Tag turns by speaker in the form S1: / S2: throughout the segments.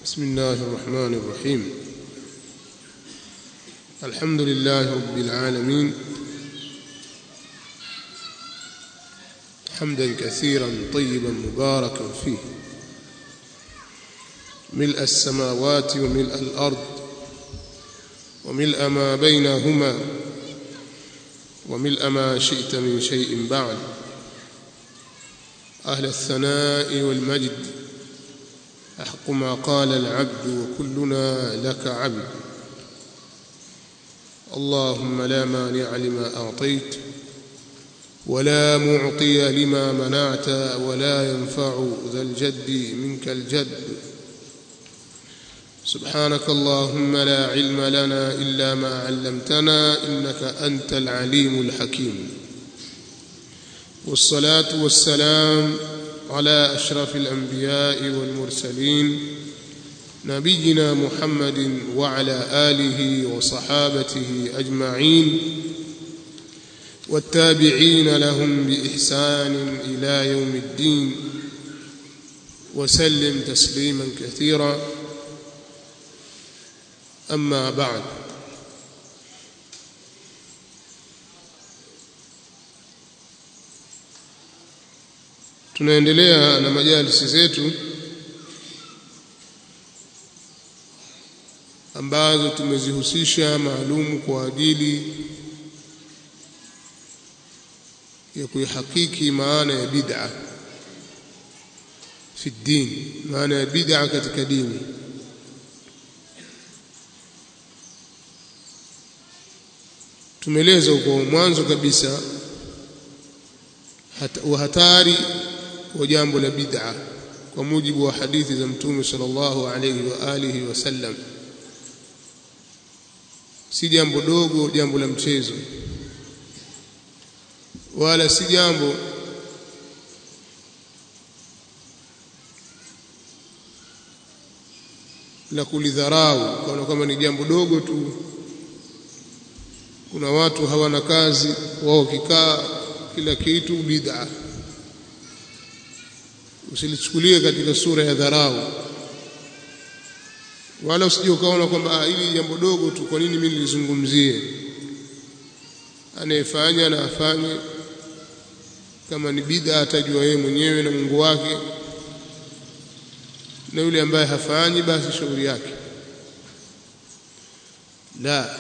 S1: بسم الله الرحمن الرحيم الحمد لله رب العالمين حمدا كثيرا طيبا مباركا فيه ملء السماوات وملء الارض وملء ما بينهما وملء ما شئت من شيء بعد اهل الثناء والمجد احق ما قال العبد وكلنا لك عبد اللهم لا مانع لما اعطيت ولا معطي لما منعت ولا ينفع ذا الجد منك الجد سبحانك اللهم لا علم لنا الا ما علمتنا انك انت العليم الحكيم والصلاه والسلام على اشرف الانبياء والمرسلين نبينا محمد وعلى اله وصحابته اجمعين والتابعين لهم باحسان الى يوم الدين وسلم تسليما كثيرا اما بعد tunaendelea na majalisi zetu ambazo tumezihusisha maalumu kwa ajili ya kuihakiki maana ya bid'a fi din maana ya bid'a katika dini tumeeleza kwa mwanzo kabisa hatari wa jambo la bid'a kwa mujibu wa hadithi za mtume sallallahu alayhi wa alihi wasallam si jambo dogo jambo la mchezo wala si jambo la kulidharau kana kama ni jambo dogo tu kuna watu hawana kazi wao kikaa kila kitu bid'a usilichukulie katika sura ya dharau wala usije ukaona kwamba hili jambo dogo tu kwa nini mimi nilizungumzie anayefanya na afanye kama ni bid'a atajua yeye mwenyewe na Mungu wake na yule ambaye hafanyi basi shauri yake la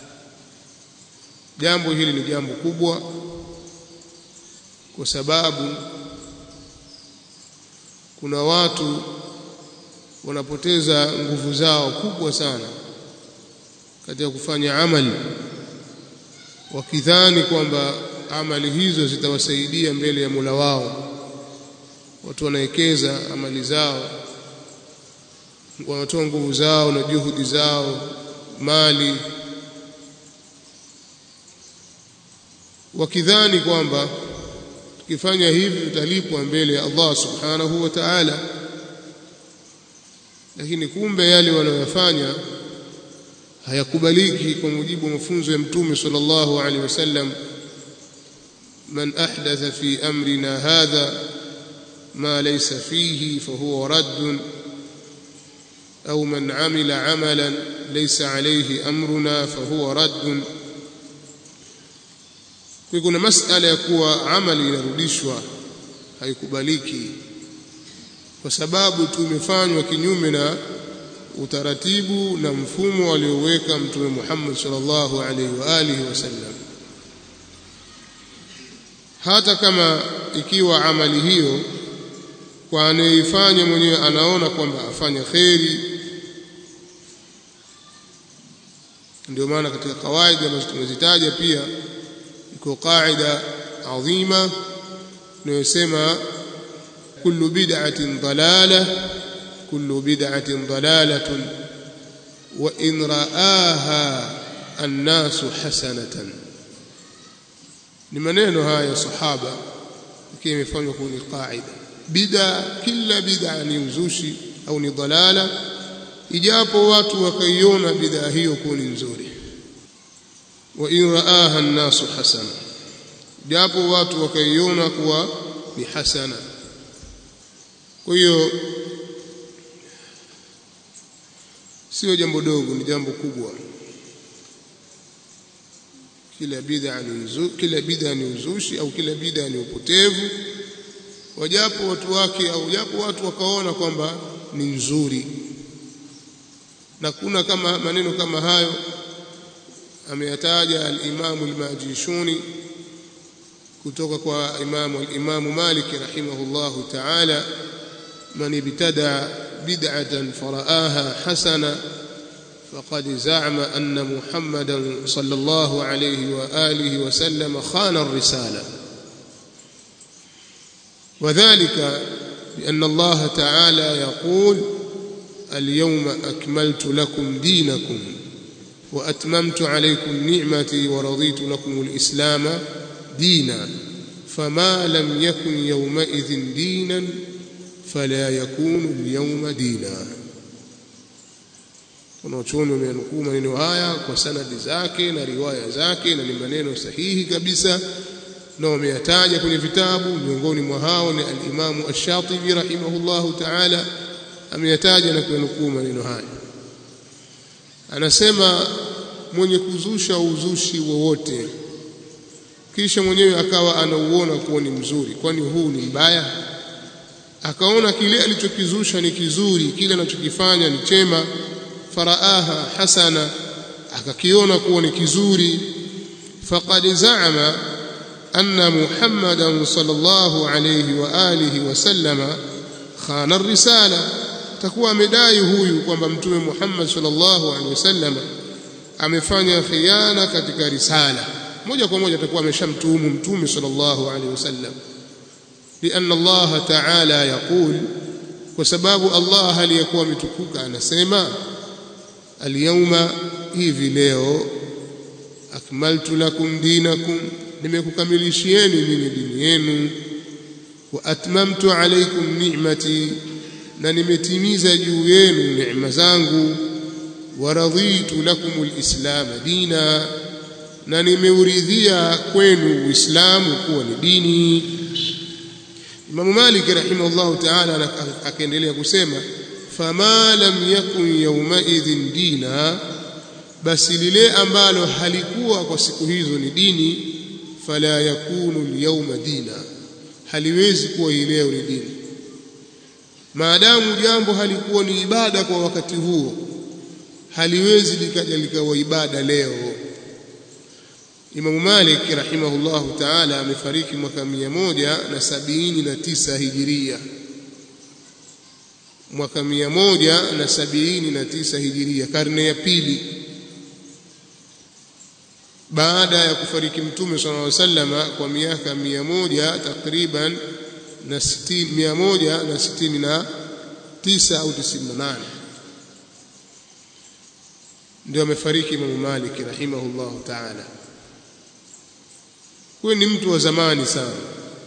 S1: jambo hili ni jambo kubwa kwa sababu kuna watu wanapoteza nguvu zao kubwa sana katika kufanya amali wakidhani kwamba amali hizo zitawasaidia mbele ya Mola wao watu wanawekeza amali zao wanatoa nguvu zao na juhudi zao mali wakidhani kwamba tukifanya hivi tutalipwa mbele ya Allah subhanahu wa ta'ala lakini kumbe yale wanayofanya hayakubaliki kwa mujibu wa mafunzo ya mtume sallallahu alaihi wasallam man ahdatha fi amrina hadha ma laysa fihi fahuwa radd au man amila amalan laysa alayhi amruna fahuwa radd kwa kuna masala ya kuwa amali inarudishwa haikubaliki kwa sababu tumefanywa kinyume na utaratibu na mfumo alioweka mtume Muhammad sallallahu alaihi wa alihi wasallam hata kama ikiwa amali hiyo kwa anayeifanya mwenyewe anaona kwamba afanya kheri ndio maana katika kawaida ambazo tumezitaja pia iko qaida adhima inayosema kullu bid'atin dalalah kullu bid'atin dalalatun wa in ra'aha an-nasu hasanatan ni maneno haya sahaba ikiwa imefanywa kuwa ni qaida bid'a kila bid'a ni uzushi au ni dalala ijapo watu wakaiona bid'a hiyo kuwa ni nzuri wa in raaha an-nasu hasana japo watu wakaiona kuwa ni hasana kwa hiyo sio jambo dogo ni jambo kubwa kila bid'a ni uzu, kila bid'a ni uzushi au kila bid'a ni upotevu wajapo watu wake au japo watu wakaona kwamba ni nzuri na kuna kama maneno kama hayo ameyataja al-Imam al-Majishuni kutoka kwa Imam al-Imam Malik rahimahullahu ta'ala man ibtada bid'atan faraaha hasana فقد زعم أن محمدا صلى الله عليه وآله وسلم خان الرسالة وذلك بأن الله تعالى يقول اليوم أكملت لكم دينكم وأتممت عليكم نعمتي ورضيت لكم الإسلام دينا فما لم يكن يومئذ دينا فلا يكون اليوم دينا wanaochuoni wamenukuu maneno haya kwa sanadi zake na riwaya zake na ni maneno sahihi kabisa na wameyataja kwenye vitabu miongoni mwa hao ni al-Imamu Ash-Shatibi rahimahullahu ta'ala ameyataja na kunukuu maneno haya anasema mwenye kuzusha uzushi wowote kisha mwenyewe akawa anauona kuwa ni mzuri kwani huu ni mbaya akaona kile alichokizusha ni kizuri kile anachokifanya ni chema faraaha hasana akakiona kuwa ni kizuri faqad zaama anna muhammadan sallallahu alayhi wa alihi wasallama khana risala takuwa amedai huyu kwamba mtume Muhammad sallallahu alaihi wasallam amefanya khiana katika risala moja kwa moja atakuwa ameshamtuhumu mtume sallallahu alaihi wasallam لأن الله تعالى يقول وسباب الله aliyekuwa ametukuka anasema اليوم hivi leo akmaltu lakum dinakum nimekukamilishieni nini dini yenu wa atmamtu alaykum ni'mati na nimetimiza juu yenu neema zangu wa raditu lakum alislam dina na nimeuridhia kwenu uislamu kuwa ni dini Imam Malik rahimahullah ta'ala akaendelea kusema fama lam yakun yawma idhin dina basi lile ambalo halikuwa kwa siku hizo ni dini fala yakunu alyawma dina haliwezi kuwa hii leo ni dini maadamu jambo halikuwa ni ibada kwa wakati huo haliwezi likaja likawa ibada leo Imam Malik rahimahullahu ta'ala amefariki mwaka mia moja na sabini na tisa hijiria mwaka mia moja na sabini na tisa hijiria karne ya pili baada ya kufariki mtume sallallahu alaihi wasallam kwa miaka mia moja takriban na sitini mia moja na sitini na tisa au tisini na nane ndio amefariki Imam Malik rahimahullahu ta'ala huyu ni mtu wa zamani sana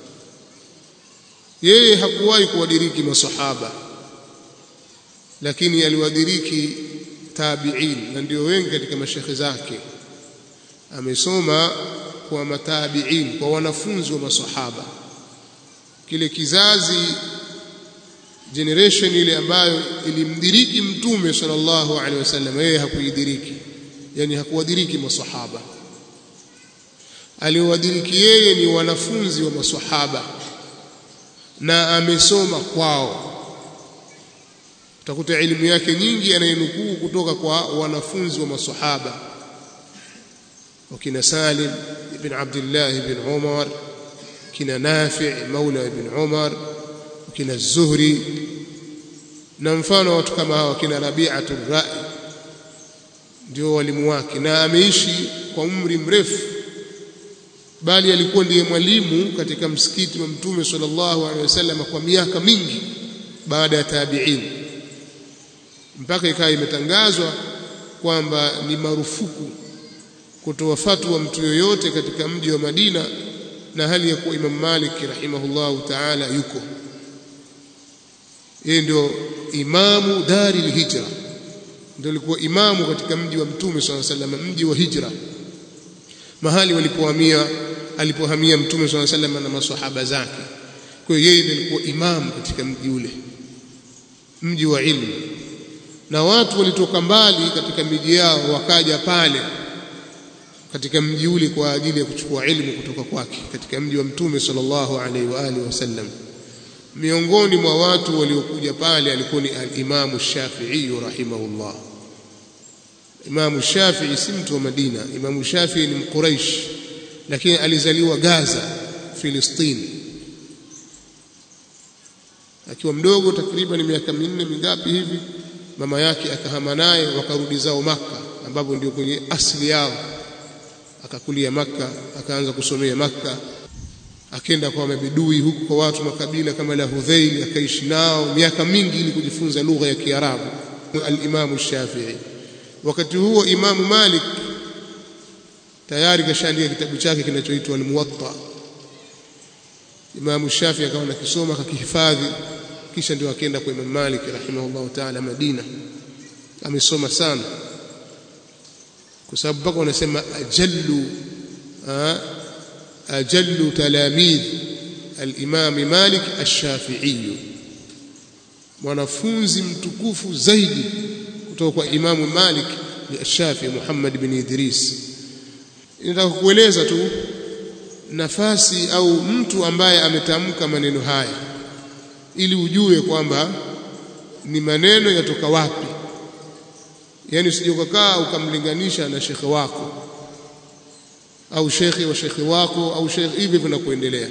S1: yeye hakuwahi kuwadiriki masahaba lakini aliwadiriki tabi'in na ndio wengi katika mashekhe zake amesoma kwa matabi'in kwa wanafunzi wa masahaba kile kizazi generation ile ambayo ilimdiriki mtume sallallahu alaihi wasallam yeye hakuidiriki yani hakuwadiriki masahaba aliowadiriki yeye ni wanafunzi wa masahaba na amesoma kwao utakuta elimu yake nyingi anayenukuu kutoka kwa wanafunzi wa masahaba wakina Salim ibn Abdullah ibn Umar kina Nafi' maula ibn Umar kina Zuhri na mfano watu kama hawa kina Rabi'atu Ra'i ndio walimu wake na ameishi kwa umri mrefu bali alikuwa ndiye mwalimu katika msikiti wa Mtume sallallahu alaihi wasallam kwa miaka mingi baada ya tabi'in mpaka ikawa imetangazwa kwamba ni marufuku kutoa fatwa mtu yoyote katika mji wa Madina na hali ya kuwa Imam Malik rahimahullahu ta'ala yuko yeye ndio imamu dari hijra ndio alikuwa imamu katika mji wa Mtume sallallahu alaihi wasallam mji wa hijra mahali walipohamia alipohamia Mtume sallallahu alaihi wasallam na maswahaba zake kwa hiyo yeye ndiye alikuwa imamu katika mji ule mji wa ilmu na watu walitoka mbali katika miji yao wakaja pale katika mji ule kwa ajili ya kuchukua ilmu kutoka kwake katika mji wa mtume sallallahu alaihi wa alihi wasallam miongoni mwa watu waliokuja pale alikuwa ni al-Imam Shafi'i rahimahullah Imam Shafi'i si mtu wa Madina Imam Shafi'i ni Mquraish lakini alizaliwa Gaza Filistini akiwa mdogo takriban miaka minne mingapi hivi mama yake akahama naye wakarudi zao maka ambapo ndio kwenye asili yao akakulia maka akaanza kusomea maka akenda kwa mabidui huku kwa watu makabila kama la Hudhail akaishi nao miaka mingi ili kujifunza lugha ya Kiarabu al-Imam Shafi'i wakati huo Imamu Malik tayari kashaandika kitabu chake kinachoitwa al-Muwatta Imamu Shafi'i akawa nakisoma akakihifadhi kisha ndio akaenda kwa Imam Malik rahimahullah ta'ala Madina amesoma sana kwa sababu mpaka wanasema ajallu ajallu talamidh al-Imam Malik ash-Shafi'i mwanafunzi mtukufu zaidi kutoka kwa Imamu Malik ni ash-Shafi'i Muhammad bin Idris nataka kueleza tu nafasi au mtu ambaye ametamka maneno haya ili ujue kwamba ni maneno yatoka wapi yani usije ukakaa ukamlinganisha na shekhe wako au shekhe wa shekhe wako au shekhe hivi vinakuendelea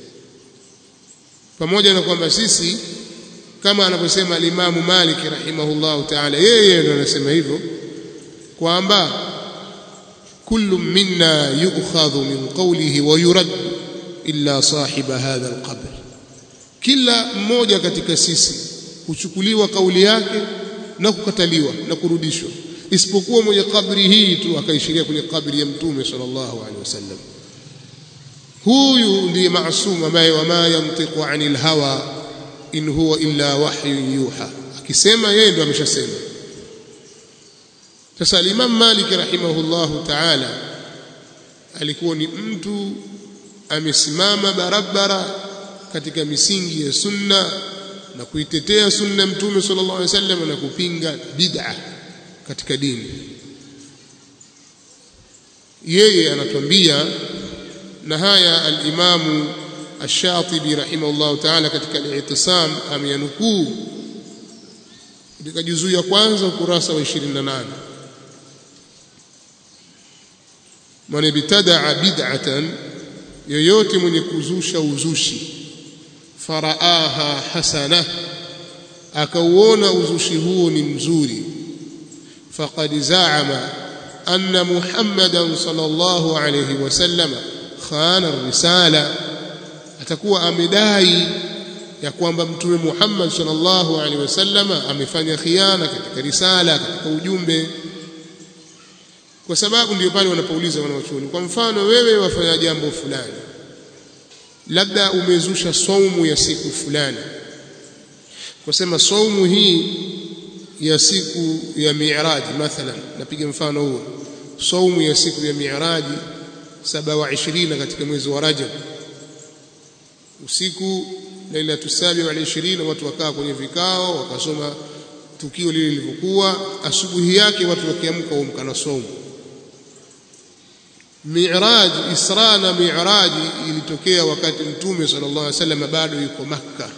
S1: pamoja na kwamba sisi kama anavyosema alimamu Malik rahimahullahu ta'ala yeye ndo anasema hivyo kwamba kullu minna yu'khadhu min qawlihi wa yurad illa sahiba hadha alqabr kila mmoja katika sisi huchukuliwa kauli yake na kukataliwa na kurudishwa isipokuwa mwenye kabri hii tu akaishiria kwenye kabri ya mtume sallallahu alaihi wasallam huyu ndiye maasum ambaye wama yantiqu anil hawa in huwa illa wahyun yuha akisema yeye ndo ameshasema sasa al-Imam Malik rahimahullahu ta'ala alikuwa ni mtu amesimama barabara katika misingi ya sunna na kuitetea sunna mtume sallallahu alaihi wasallam na kupinga bid'a katika dini yeye anatuambia na haya al-Imamu Ash-Shatibi rahimahullahu ta'ala katika al-I'tisam ameyanukuu katika juzuu ya kwanza ukurasa wa 28 man ibtadaa bid'atan yoyote mwenye kuzusha uzushi faraaha hasana akauona uzushi huo ni mzuri faqad zaama anna muhammadan sallallahu alayhi wasallam khana risala atakuwa amedai ya kwamba mtume Muhammad sallallahu alaihi wasallam amefanya khiana katika risala katika ujumbe kwa sababu ndio pale wanapouliza wanawachuoni kwa mfano wewe wafanya jambo fulani labda umezusha saumu ya siku fulani kusema saumu hii ya siku ya mi'raji mathalan napiga mfano huo saumu ya siku ya mi'raji 27 katika mwezi wa Rajab usiku lailatu sabi wa 20 watu wakaa kwenye vikao wakasoma tukio lile lilivyokuwa asubuhi yake watu wakiamka waamka na saumu Mi'raj Isra na Mi'raj ilitokea wakati Mtume sallallahu alaihi wasallam bado yuko Makka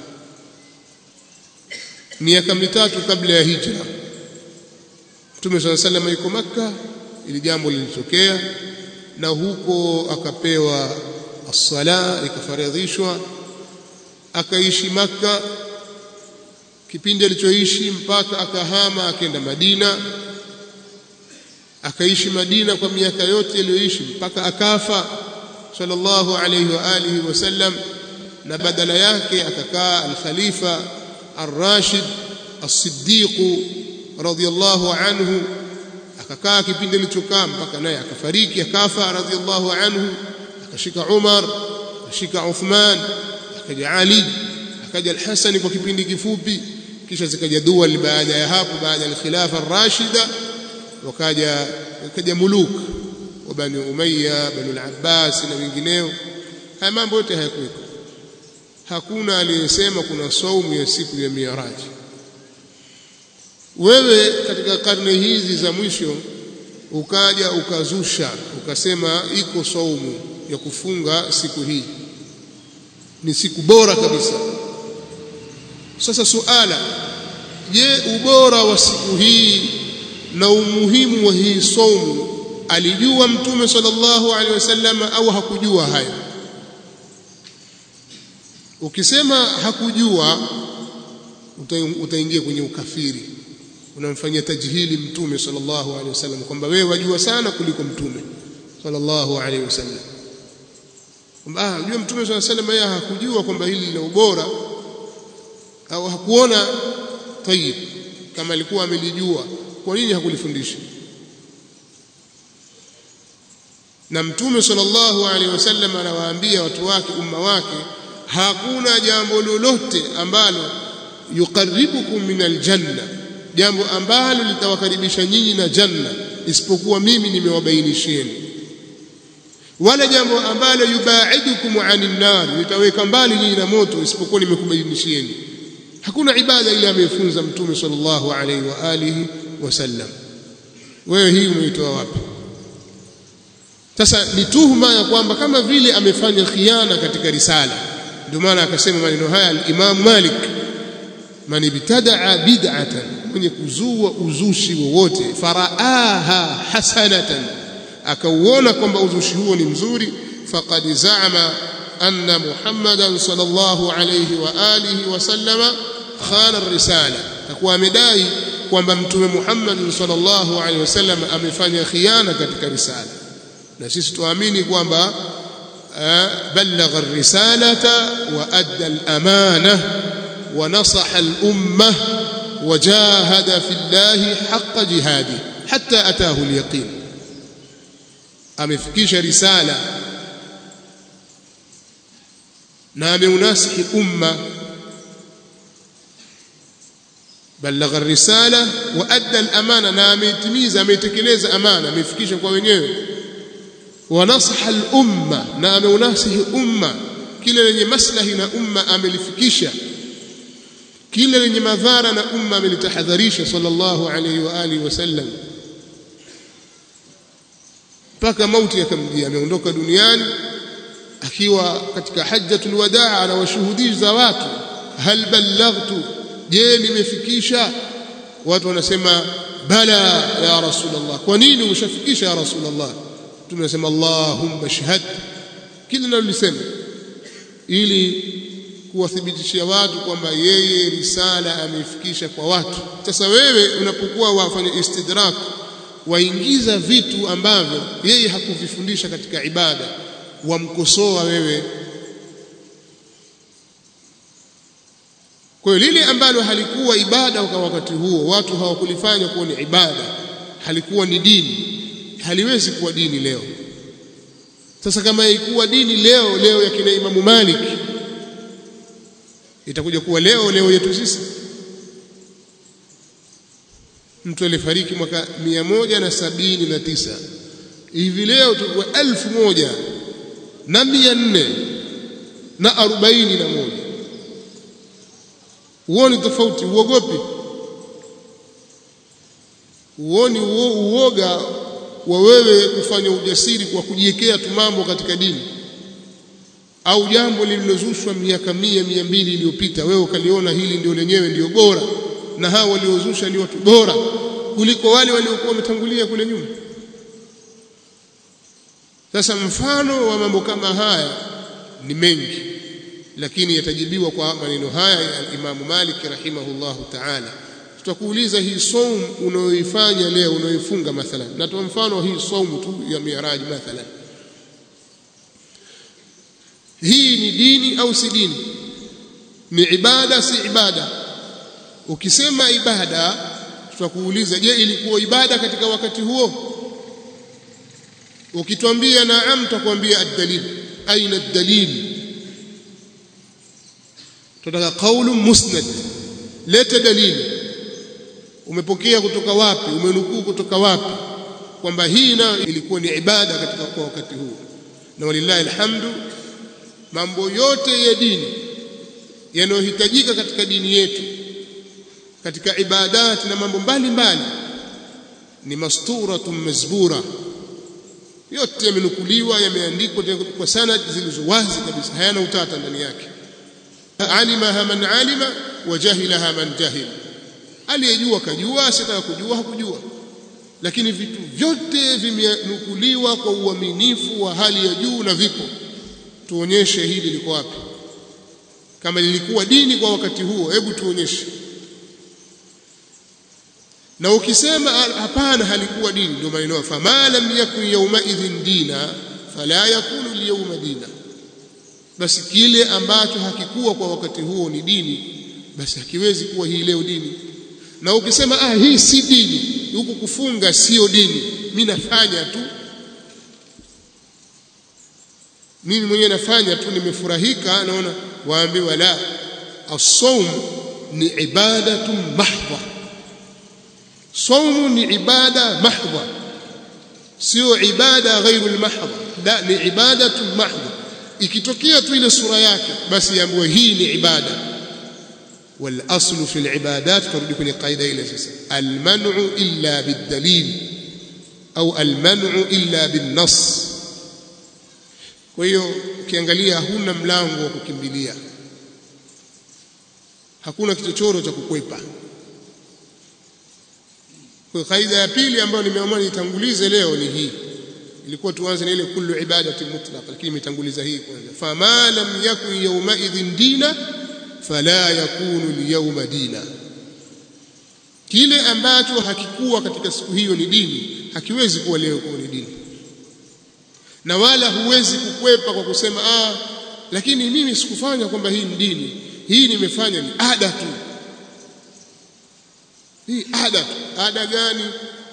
S1: miaka mitatu kabla ya hijra Mtume sallallahu alaihi wasallam yuko Makka ili jambo lilitokea na huko akapewa as-sala ikafaradhishwa akaishi Makka kipindi alichoishi mpaka akahama akaenda Madina akaishi Madina kwa miaka yote aliyoishi mpaka akafa sallallahu alayhi wa alihi wasallam na badala yake akakaa al-khalifa ar-rashid as-siddiq radiyallahu anhu akakaa kipindi alichokaa mpaka naye akafariki akafa radiyallahu anhu akashika Umar akashika Uthman akaja Ali akaja al-Hasan kwa kipindi kifupi kisha zikaja dual baada ya hapo baada ya khilafa ar-rashida wakaja wakaja muluk wa bani umayya bani al-abbas na wengineo haya mambo yote hayakuweko hakuna aliyesema kuna saumu ya siku ya mi'raj wewe katika karne hizi za mwisho ukaja ukazusha ukasema iko saumu ya kufunga siku hii ni siku bora kabisa sasa suala je ubora wa siku hii na umuhimu wa hii saumu alijua mtume sallallahu alaihi wasallam au hakujua hayo ukisema hakujua utaingia kwenye ukafiri unamfanyia tajhili mtume sallallahu alaihi wasallam kwamba wewe wajua sana kuliko mtume sallallahu alaihi wasallam kwamba ah unajua mtume sallallahu alaihi wasallam yeye hakujua kwamba hili lina ubora au hakuona tayib kama alikuwa amelijua kwa nini hakulifundisha na mtume sallallahu alaihi wasallam anawaambia watu wake umma wake hakuna jambo lolote ambalo yuqarribukum min aljanna jambo ambalo litawakaribisha nyinyi na janna isipokuwa mimi nimewabainishieni wala jambo ambalo yubaidukum anin nar litaweka mbali nyinyi na moto isipokuwa nimekubainishieni hakuna ibada ile amefunza mtume sallallahu alaihi wa alihi wasallam wewe hii umeitoa wapi sasa ni tuhuma ya kwamba kama vile amefanya khiana katika risala ndio maana akasema maneno haya al-Imam Malik man ibtadaa bid'atan mwenye kuzua uzushi wowote faraaha hasanatan akauona kwamba uzushi huo ni mzuri faqad zaama anna Muhammadan sallallahu alayhi wa alihi wa sallama khana ar-risala takuwa amedai kwamba mtume Muhammad sallallahu alayhi wasallam amefanya khiana katika risala na sisi tuamini kwamba بلغ الرسالة وأدى الأمانة ونصح الأمة وجاهد في الله حق جهاده حتى أتاه اليقين أمفكيش رسالة نام يناسح أمة بلغ الرسالة وأدى الأمانة نام يتميز أميتكليز أمانة أمفكيش kwa wenyewe ونصح الأمة na ameunasihi umma kile lenye maslahi na umma amelifikisha kile lenye madhara na umma amelitahadharisha sallallahu alayhi wa alihi wasallam mpaka mauti yakamjia ameondoka duniani akiwa katika hajjatul wadaa anawashuhudisha watu hal ballaghtu je nimefikisha watu wanasema bala ya rasulullah kwa nini ushafikisha ya rasulullah tunasema Allahumma shahad kila nalolisema ili kuwathibitishia watu kwamba yeye risala ameifikisha kwa watu sasa wewe unapokuwa wafanya istidrak waingiza vitu ambavyo yeye hakuvifundisha katika ibada wamkosoa wewe kwa hiyo lile ambalo halikuwa ibada kwa wakati huo watu hawakulifanya kuwa ni ibada halikuwa ni dini haliwezi kuwa dini leo sasa kama ikuwa dini leo leo ya kina Imamu Malik itakuja kuwa leo leo yetu sisi mtu alifariki mwaka mia moja na sabini na tisa hivi leo tukuwa elfu moja na mia nne na arobaini na moja huoni tofauti uogopi huoni uoga wa wewe kufanya ujasiri kwa kujiwekea tu mambo katika dini au jambo lililozushwa miaka mia mia mbili iliyopita wewe ukaliona hili ndio lenyewe ndio bora na hao waliozusha ni watu bora kuliko wale waliokuwa wametangulia kule nyuma sasa mfano wa mambo kama haya ni mengi lakini yatajibiwa kwa maneno haya ya al-Imam Malik rahimahullahu ta'ala tutakuuliza hii saum unayoifanya leo unayoifunga mathalan natoa mfano hii saumu tu ya miaraji mathalan hii ni dini au si dini ni ibada si ibada ukisema ibada tutakuuliza je ilikuwa ibada katika wakati huo ukitwambia naam tutakwambia ad-dalil aina ad-dalil tutaka qaulu musnad leta dalili umepokea kutoka wapi umenukuu kutoka wapi kwamba hii nayo ilikuwa ni ibada katika kwa wakati huu na walillahi alhamdu mambo yote ya dini yanayohitajika katika dini yetu katika ibadat na mambo mbalimbali ni masturatun mazbura yote yamenukuliwa yameandikwa kwa sanad zilizo wazi kabisa hayana utata ndani yake alimaha man alima wa jahilaha man jahil aliyejua kajua asitaka kujua hakujua lakini vitu vyote vimenukuliwa kwa uaminifu wa hali ya juu na vipo tuonyeshe hili liko wapi kama lilikuwa dini kwa wakati huo hebu tuonyeshe na ukisema hapana halikuwa dini ndio maneno fama lam yakun yawma idhin dina fala yakunu al dina basi kile ambacho hakikuwa kwa wakati huo ni dini basi hakiwezi kuwa hii leo dini na ukisema ah hii si dini huku kufunga sio dini mimi nafanya tu mimi mwenyewe nafanya tu nimefurahika naona waambiwa la as-sawm ni ibadatu mahdha saumu ni ibada mahdha sio ibada ghairu al-mahdha la ni ibadatu mahdha ikitokea tu ile sura yake basi yaambiwa hii ni ibada والاصل في العبادات ترد كل قاعده الى سيسا المنع الا بالدليل او المنع الا بالنص kwa hiyo ukiangalia huna mlango wa kukimbilia hakuna kichochoro cha kukwepa kwa kaida ya pili ambayo nimeamua nitangulize leo ni hii ilikuwa tuanze na ile kullu ibadati mutlaq lakini nimetanguliza hii kwanza fama lam yakun yawma idhin dina fala yakunu alyawma dina kile ambacho hakikuwa katika siku hiyo ni dini hakiwezi kuwa leo kuwa ni dini na wala huwezi kukwepa kwa kusema ah lakini mimi sikufanya kwamba hii ni dini hii nimefanya ni ada tu hii ada tu ada gani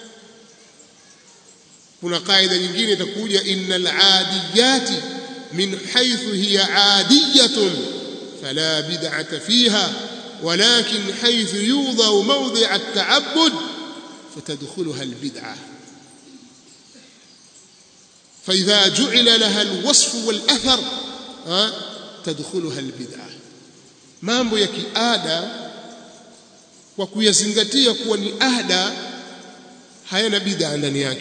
S1: kuna kaida nyingine itakuja innal adiyati min haythu hiya adiyatun fala bid'ata fiha ولكن حيث يوضع موضع التعبد فتدخلها البدعه فإذا جعل لها الوصف والأثر تدخلها البدعة mambo ya kiada kwa kuyazingatia kuwa ni ada hayana bid'a ndani yake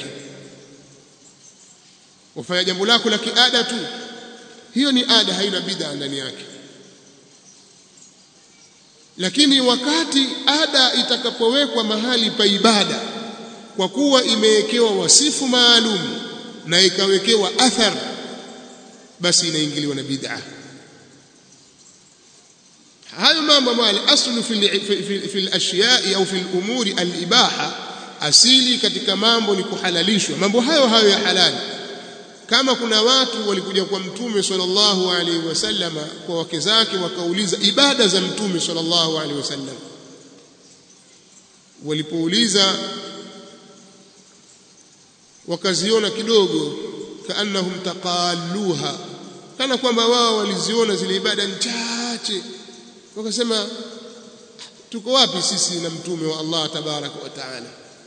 S1: wafanya jambo lako la kiada tu hiyo ni ada haina bid'a ndani yake lakini wakati ada itakapowekwa mahali pa ibada kwa kuwa imewekewa wasifu maalum na ikawekewa athar basi inaingiliwa na bid'a hayo mambo ambayo al-aslu fi fi al-ashiya'i au fi al-umuri al-ibaha asili katika mambo ni kuhalalishwa mambo hayo hayo ya halali kama kuna watu walikuja kwa mtume sallallahu alaihi wasallama kwa wake zake wakauliza ibada za mtume sallallahu alaihi wasallam walipouliza wakaziona kidogo kaannahum taqalluha kana kwamba wao waliziona zile ibada chache wakasema tuko wapi sisi na mtume wa Allah tabaraka wa taala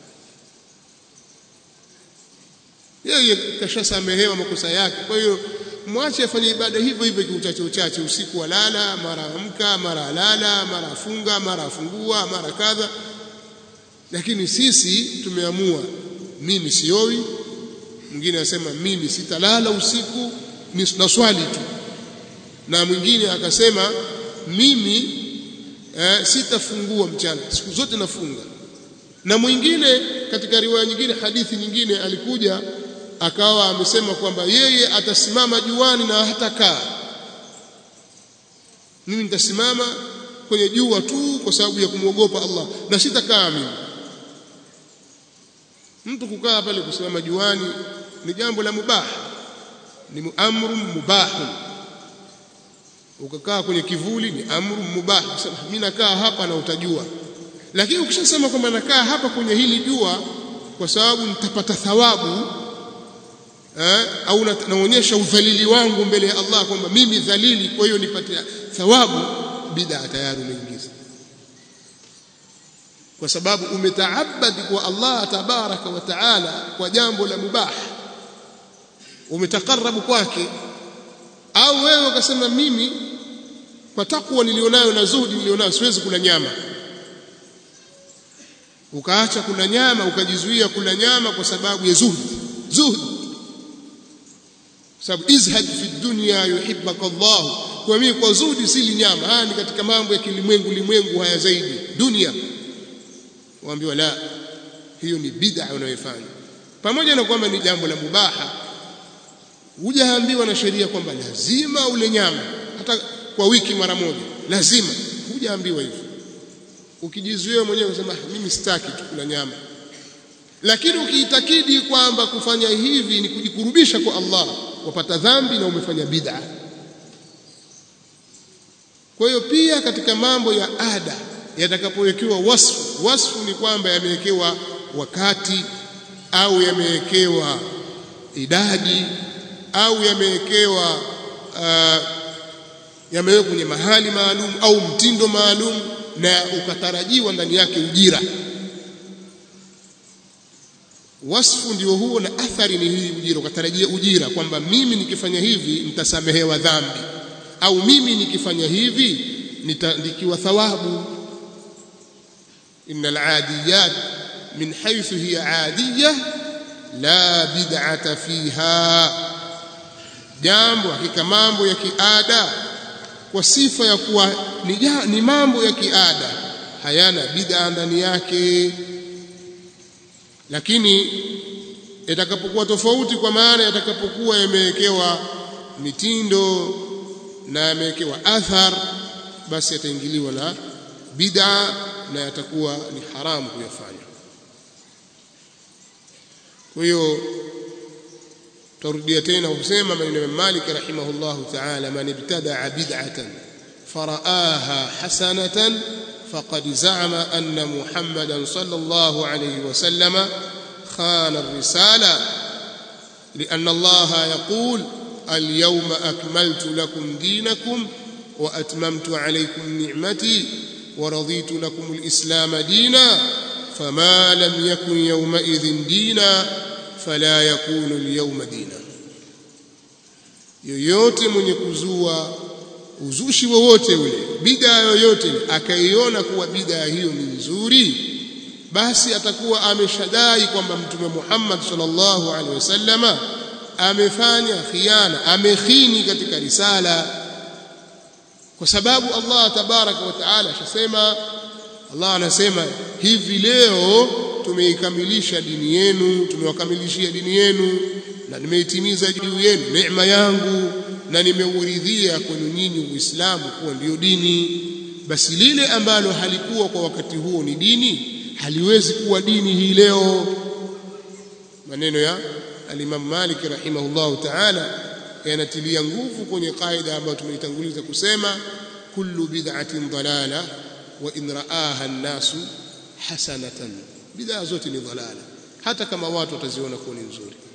S1: yeye kashasamehewa makosa yake kwa hiyo mwache afanye ibada hivyo hivyo kiuchache uchache usiku walala mara amka mara lala mara afunga mara afungua mara kadha lakini sisi tumeamua mimi sioi mwingine anasema mimi sitalala usiku ni naswali tu na mwingine akasema mimi eh, sitafungua mchana siku zote nafunga na mwingine katika riwaya nyingine hadithi nyingine alikuja akawa amesema kwamba yeye atasimama juani na hatakaa mimi nitasimama kwenye jua tu kwa sababu ya kumwogopa Allah na sitakaa mimi mtu kukaa pale kusimama juani ni jambo la mubah ni amru mubah ukakaa kwenye kivuli ni amru mubah mimi nakaa hapa na utajua lakini ukishasema kwamba nakaa hapa kwenye hili jua kwa sababu nitapata thawabu eh, au naonyesha udhalili wangu mbele ya Allah kwamba mimi dhalili kwa hiyo nipate thawabu bid'a tayari umeingiza kwa sababu umetaabadi kwa Allah tabaraka wa taala kwa jambo la mubah umetakarabu kwake au wewe ukasema mimi kwa takwa nilionayo na zuhudi nilionayo siwezi kula nyama ukaacha kula nyama ukajizuia kula nyama kwa sababu ya zuhd zuhd sababu izhad fi dunya yuhibbaka Allah kwa mimi kwa zuhdi sili nyama haya ni katika mambo ya kilimwengu limwengu haya zaidi dunia waambiwa la hiyo ni bid'a unayofanya pamoja na kwamba ni jambo la mubaha hujaambiwa na sheria kwamba lazima ule nyama hata kwa wiki mara moja lazima hujaambiwa hivyo ukijizuia mwenyewe unasema mimi sitaki tu kula nyama lakini ukiitakidi kwamba kufanya hivi ni kujikurubisha kwa Allah wapata dhambi na umefanya bid'a kwa hiyo pia katika mambo ya ada yatakapowekewa wasfu wasfu ni kwamba yamewekewa wakati au yamewekewa idadi au yamewekewa uh, yamewekwa kwenye mahali maalum au mtindo maalum na ukatarajiwa ndani yake ujira wasfu ndio huo na athari ni hii ujira ukatarajia ujira kwamba mimi nikifanya hivi nitasamehewa dhambi au mimi nikifanya hivi nitaandikiwa thawabu innal adiyat min haythu hiya adiyah la bid'ata fiha jambo hakika mambo ya kiada kwa sifa ya kuwa ni, ni mambo ya kiada hayana bid'a ndani yake lakini yatakapokuwa tofauti kwa maana yatakapokuwa yamewekewa mitindo na yamewekewa athar basi yataingiliwa na bid'a na yatakuwa ni haramu kuyafanya kwa hiyo tarudia tena kusema maneno ya Malik rahimahullahu ta'ala man ibtada'a bid'atan faraaha hasanatan faqad za'ama anna Muhammadan sallallahu alayhi wa sallama khana ar-risala لأن الله يقول اليوم أكملت لكم دينكم وأتممت عليكم نعمتي ورضيت لكم الإسلام دينا فما لم يكن يومئذ دينا فلا يكون اليوم دينا yoyote mwenye kuzua uzushi wowote ule bid'a yoyote akaiona kuwa bid'a hiyo ni nzuri basi atakuwa ameshadai kwamba mtume Muhammad sallallahu alaihi wasallama amefanya khiana amekhini katika risala kwa sababu Allah tabaraka wa taala ashasema Allah anasema hivi leo tumeikamilisha dini yenu tumewakamilishia dini yenu na nimeitimiza juu yenu neema yangu na nimeuridhia kwenu nyinyi Uislamu kuwa ndiyo dini basi lile ambalo halikuwa kwa wakati huo ni dini haliwezi kuwa dini hii leo maneno ya al-Imam Malik rahimahullahu ta'ala yanatilia nguvu kwenye kaida ambayo tumeitanguliza kusema kullu bid'atin dalala wa in ra'aha an-nasu hasanatan bid'a zote ni dalala hata kama watu wataziona kuwa ni nzuri